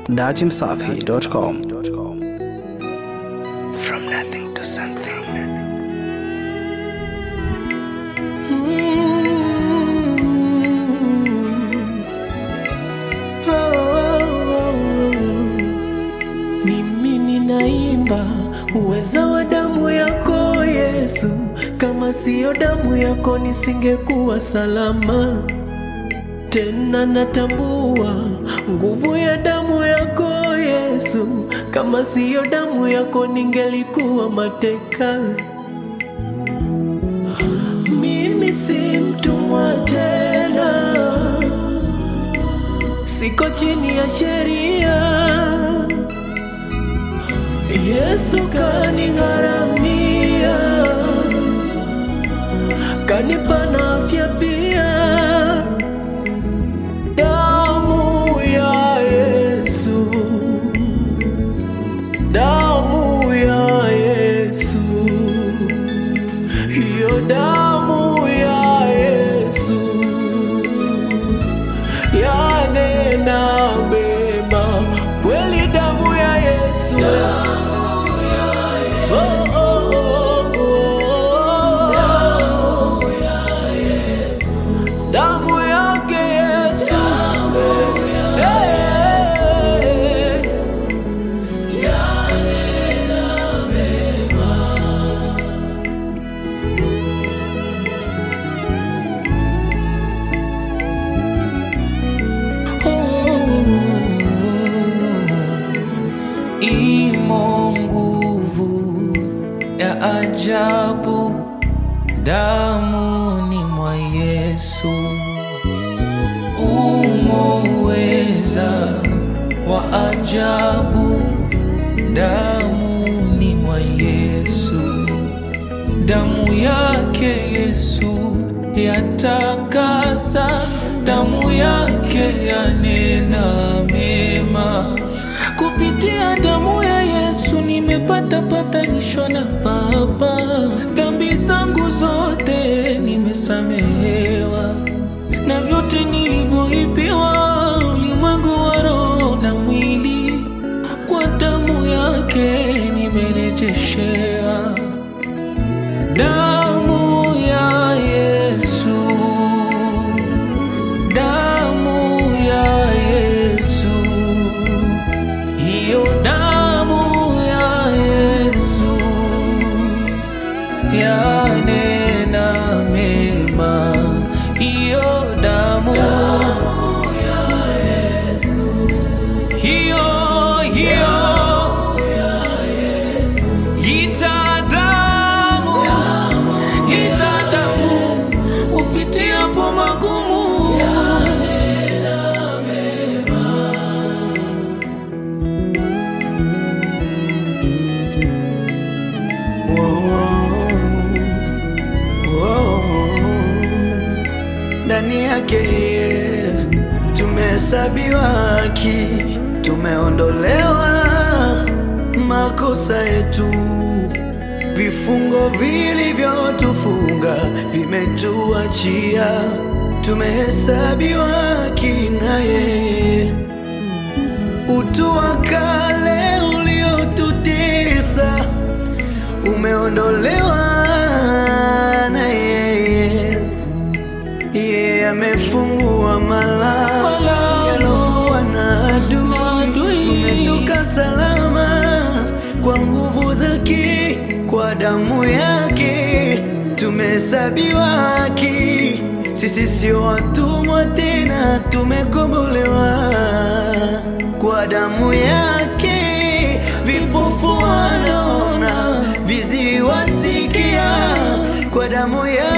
dachimsafi.com. From nothing to something. Mimi ninaimba uweza wa damu yako Yesu, kama siyo damu yako nisingekuwa salama. Tena natambua nguvu ya damu yako Yesu, kama siyo damu yako ningelikuwa mateka. Mimi si mtumwa tena, siko chini ya sheria. Yesu kanigharamia, kanipa na afya pia. Damu ya Yesu, damu ya Yesu, hiyo damu ya Yesu yanena mema kweli, damu ya Yesu. Oh, oh, oh, oh. Damu yake Yesu. Eh. Imo nguvu ya ajabu damuni mwa Yesu, umo uweza wa ajabu damuni mwa Yesu, damu yake Yesu yatakasa, damu yake yanena mema. Kupitia damu ya Yesu nimepata patanisho na Baba, dhambi zangu zote nimesamehewa, na vyote nilivyoipiwa ulimwengu wa roho na mwili, kwa damu yake nimerejeshewa. Damu ya Yesu, damu ya Yesu, hiyo damu ya Yesu yanena mema, hiyo damu hiyo hiyo ita damu ita damu upitiapo magumu ndani yake yeye tumehesabiwa haki, tumeondolewa makosa yetu, vifungo vilivyotufunga vimetuachia, tumehesabiwa haki na yeye utu wa kale uliotutesa umeondolewa na yeye. Yeye amefungua malango Malango yalofungwa na na adui, adui. tumetoka salama kwa nguvu zake, kwa damu yake tumehesabiwa haki. Sisi sio watumwa tena, tumekombolewa kwa damu yake. Vipofu wanaona, viziwi wasikia, kwa damu yake